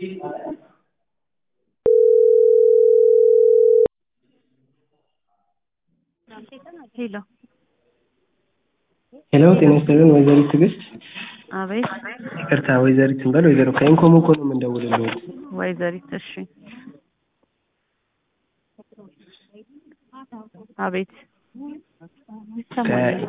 ሄሎ ሄሎ ጤና ይስጥልን ወይዘሪት ትዕግስት አቤት ይቅርታ ወይዘሪት እንበል ወይዘሮ ከኢንኮሞኮ ነው የምንደውልልዎት ወይዘሪት እሺ አቤት ይሰማኛል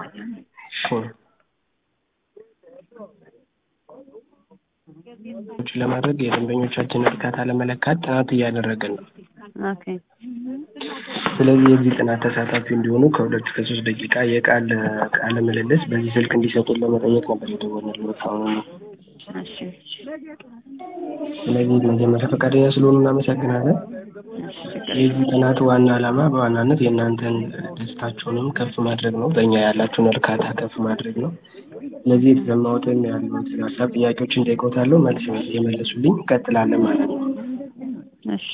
እሺ ለማድረግ የደንበኞቻችንን እርካታ ለመለካት ጥናት እያደረግን ነው ኦኬ ስለዚህ የዚህ ጥናት ተሳታፊ እንዲሆኑ ከሁለት እስከ ሶስት ደቂቃ የቃል ቃለ ምልልስ በዚህ ስልክ እንዲሰጡን ለመጠየቅ ነበር የደወልንልዎት አሁኑኑ እሺ ስለዚህ መጀመሪያ ፈቃደኛ ስለሆኑ እናመሰግናለን እሺ ችግር የዚህ ጥናት ዋና ዓላማ በዋናነት የእናንተን ደስታችሁንም ከፍ ማድረግ ነው በእኛ ያላችሁን እርካታ ከፍ ማድረግ ነው ስለዚህ የተሰማዎትን ያሉት ሀሳብ ጥያቄዎችን ጠይቆታለሁ መልስ የመለሱልኝ እንቀጥላለን ማለት ነው እሺ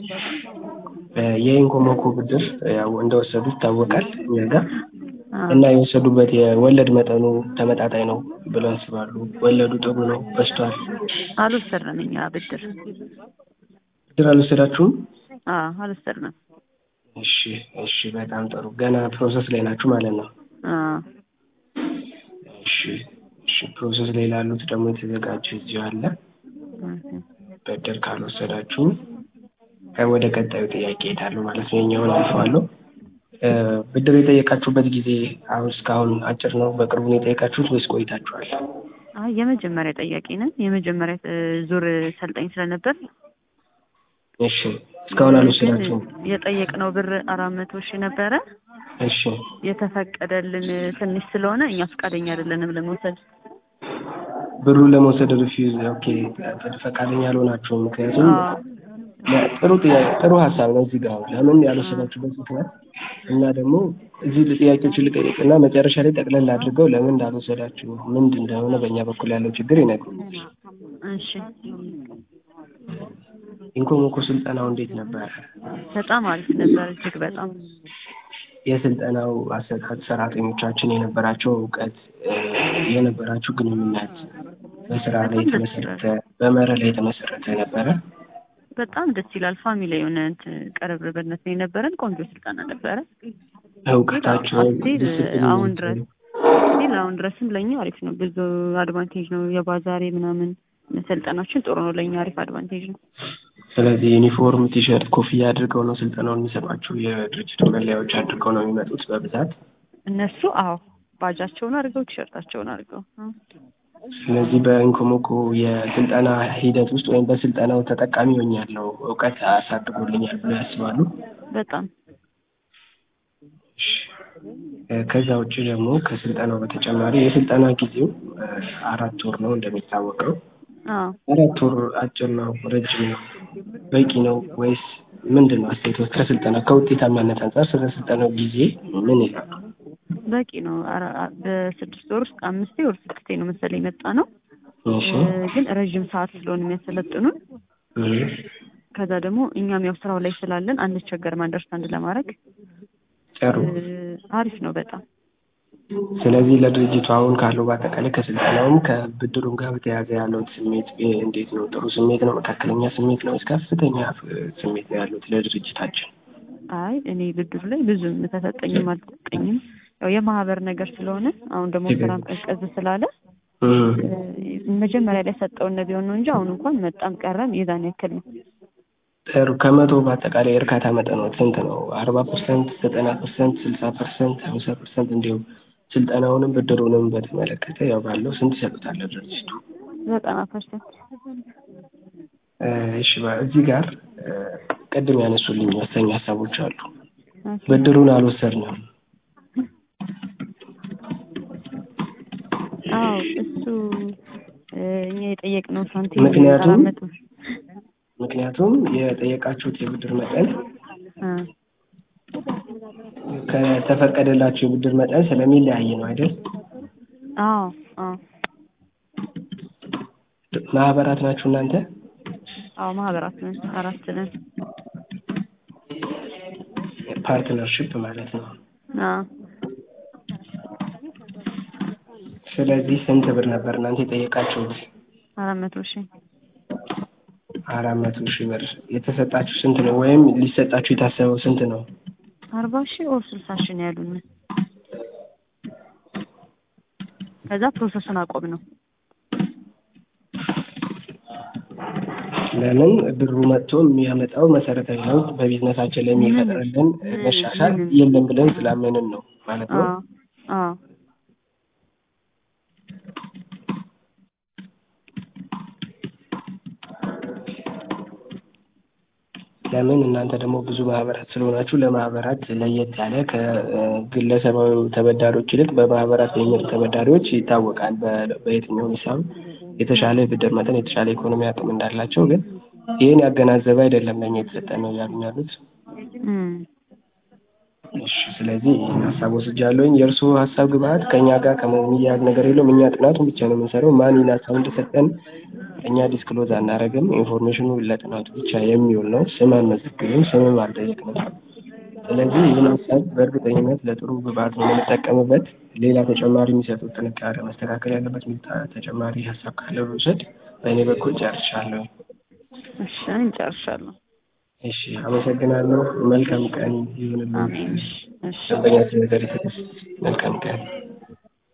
የኢንኮሞኮ ብድር ያው እንደወሰዱ ይታወቃል እኛ ጋር አዎ እና የወሰዱበት የወለድ መጠኑ ተመጣጣኝ ነው ብለው ያስባሉ ወለዱ ጥሩ ነው በዝቷል አልወሰድንም እኛ ብድር ብድር አልወሰዳችሁም አዎ አልወሰድንም እሺ እሺ በጣም ጥሩ ገና ፕሮሰስ ላይ ናችሁ ማለት ነው አዎ እሺ እሺ ፕሮሰስ ላይ ላሉት ደግሞ የተዘጋጀ እዚሁ አለ ኦኬ ብድር ካልወሰዳችሁ ወደ ቀጣዩ ጥያቄ እሄዳለሁ ማለት ነው የኛውን አልፈዋለሁ ብድር የጠየቃችሁበት ጊዜ አሁን እስካሁን አጭር ነው በቅርቡ ነው የጠየቃችሁት ወይስ ቆይታችኋል አይ የመጀመሪያ ጠያቂ ነን የመጀመሪያ እ ዙር ሰልጣኝ ስለነበር እሺ እስካሁን አልወሰዳችሁም ግን የጠየቅነው ብር አራት መቶ ሺህ ነበረ እሺ የተፈቀደልን ትንሽ ስለሆነ እኛ ፈቃደኛ አይደለንም ለመውሰድ ብሩን ለመውሰድ ሪፊውዝ ኦኬ ፈቃደኛ አልሆናችሁም ምክንያቱም አዎ ጥሩ ጥያቄ ጥሩ ሀሳብ ነው እዚህ ጋር ለምን ያልወሰዳችሁበት ምክንያት እና ደግሞ እዚህ ጥያቄዎችን ልጠይቅና መጨረሻ ላይ ጠቅለል አድርገው ለምን እንዳልወሰዳችሁ ምንድን እንደሆነ በእኛ በኩል ያለው ችግር ይነግሩኛል እሺ ኢንኮሞኮ ስልጠናው እንዴት ነበር በጣም አሪፍ ነበር እጅግ በጣም የስልጠናው አሰጣጥ ሰራተኞቻችን የነበራቸው እውቀት እ የነበራችሁ ግንኙነት በስራ ላይ በጣም ደስ የተመሰረተ በመርህ ላይ የተመሰረተ ነበረ በጣም ደስ ይላል ፋሚሊ የሆነ እንትን ቅርርብነት ነው የነበረን ቆንጆ ስልጠና ነበረ እውቀታቸው ስቲል አሁን ድረስ ስቲል አሁን ድረስም ለእኛ አሪፍ ነው ብዙ አድቫንቴጅ ነው የባዛሬ ምናምን መሰልጠናችን ጥሩ ነው ለእኛ አሪፍ አድቫንቴጅ ነው ስለዚህ ዩኒፎርም ቲሸርት ኮፍያ አድርገው ነው ስልጠናውን የሚሰጧችሁ የድርጅቱ መለያዎች አድርገው ነው የሚመጡት በብዛት እነሱ አዎ ባጃቸውን አድርገው ቲሸርታቸውን አድርገው አዎ። ስለዚህ በኢንኮሞኮ የስልጠና ሂደት ውስጥ ወይም በስልጠናው ተጠቃሚ ሆኛለሁ እውቀት አሳድጎልኛል ብለው ያስባሉ በጣም እ ከዛ ውጭ ደግሞ ከስልጠናው በተጨማሪ የስልጠና ጊዜው እ አራት ወር ነው እንደሚታወቀው አዎ አራት ወር አጭር ነው ረጅም ነው በቂ ነው ወይስ ምንድን ነው አስተያየቶች ከስልጠና ከውጤታማነት አንጻር ስለ ስልጠናው ጊዜ ምን ይላሉ በቂ ነው አራ- አ- በስድስት ወር ውስጥ አምስቴ ወር ስድስቴ ነው መሰለኝ የመጣ ነው እሺ እ ግን ረዥም ሰዓት ስለሆነ የሚያሰለጥኑን እ ከዛ ደግሞ እኛም ያው ስራው ላይ ስላለን አንቸገርም አንደርስታንድ ለማድረግ ጥሩ እ አሪፍ ነው በጣም ስለዚህ ለድርጅቱ አሁን ካለው በአጠቃላይ ከስልጠናውም ከብድሩም ጋር በተያያዘ ያለው ስሜት እ እንዴት ነው? ጥሩ ስሜት ነው? መካከለኛ ስሜት ነው? ወይስ ከፍተኛ እ ስሜት ነው ያሉት ለድርጅታችን? አይ እኔ ብድሩ ላይ ብዙም ተሰጠኝም አልተሰጠኝም ያው የማህበር ነገር ስለሆነ አሁን ደግሞ ስራም ቀዝቀዝ ስላለ እ እ መጀመሪያ ላይ ሰጠውን ቢሆን ነው እንጂ አሁን እንኳን መጣም ቀረም የዛን ያክል ነው ጥሩ ከመቶ በአጠቃላይ የእርካታ መጠኖት ስንት ነው? አርባ ፐርሰንት፣ ዘጠና ፐርሰንት፣ ስልሳ ፐርሰንት፣ ሀምሳ ፐርሰንት እንዲሁም ስልጠናውንም ብድሩንም በተመለከተ ያው ባለው ስንት ይሰጡታል ለድርጅቱ? ዘጠና ፐርሰንት እ እሺ በ- እዚህ ጋር እ ቅድም ያነሱልኝ ወሳኝ ሀሳቦች አሉ። ብድሩን አልወሰድንም አዎ እሱ እ እኛ የጠየቅነው ሳንቲም ምክንያቱም አራት መቶ ምክንያቱም የጠየቃችሁት የብድር መጠን እ ከተፈቀደላችሁ የብድር መጠን ስለሚለያይ ነው አይደል? አዎ አዎ ማህበራት ናችሁ እናንተ? አዎ ማህበራት ነን አራት ነን ፓርትነርሽፕ ማለት ነው። አዎ ስለዚህ ስንት ብር ነበር እናንተ የጠየቃችሁት? አራት መቶ ሺህ አራት መቶ ሺህ ብር የተሰጣችሁ ስንት ነው? ወይም ሊሰጣችሁ የታሰበው ስንት ነው? አርባ ሺህ ኦር ስልሳ ሺህ ነው ያሉን። ከዛ ፕሮሰሱን አቆም ነው። ለምን ብሩ መጥቶ የሚያመጣው መሰረታዊ ለውጥ በቢዝነሳችን ላይ የሚፈጥርልን መሻሻል የለም ብለን ስላመንን ነው ማለት ነው። አዎ አዎ ለምን እናንተ ደግሞ ብዙ ማህበራት ስለሆናችሁ ለማህበራት ለየት ያለ ከግለሰባዊ ተበዳሪዎች ይልቅ በማህበራት የሚመጡ ተበዳሪዎች ይታወቃል። በ- በየትኛውም ሂሳብ የተሻለ ብድር መጠን የተሻለ ኢኮኖሚ አቅም እንዳላቸው ግን ይህን ያገናዘበ አይደለም ለእኛ የተሰጠን ነው እያሉኝ ያሉት። እም እሺ ስለዚህ ይህን ሀሳብ ወስጃለሁኝ። የእርስዎ ሀሳብ ግብአት ከእኛ ጋር ከሚያያዝ ነገር የለውም። እኛ ጥናቱን ብቻ ነው የምንሰራው። ማን ይህን ሀሳብ እንደሰጠን እኛ ዲስክሎዝ አናደርግም። ኢንፎርሜሽኑ ለጥናቱ ብቻ የሚውል ነው። ስም አንመዘግብም፣ ስምም አልጠየቅንም። ስለዚህ ይህን ሀሳብ በእርግጠኝነት ለጥሩ ግብአት ነው የምንጠቀምበት። ሌላ ተጨማሪ የሚሰጡት ጥንቃቄ መስተካከል ያለበት የሚታ- ተጨማሪ ሀሳብ ካለ ልውሰድ። በእኔ በኩል ጨርሻለሁ። እሺ እኔም ጨርሻለሁ። እሺ አመሰግናለሁ። መልካም ቀን ይሁንልሽ። አሜን። እሺ እሺ ደንበኛችን ነገር መልካም ቀን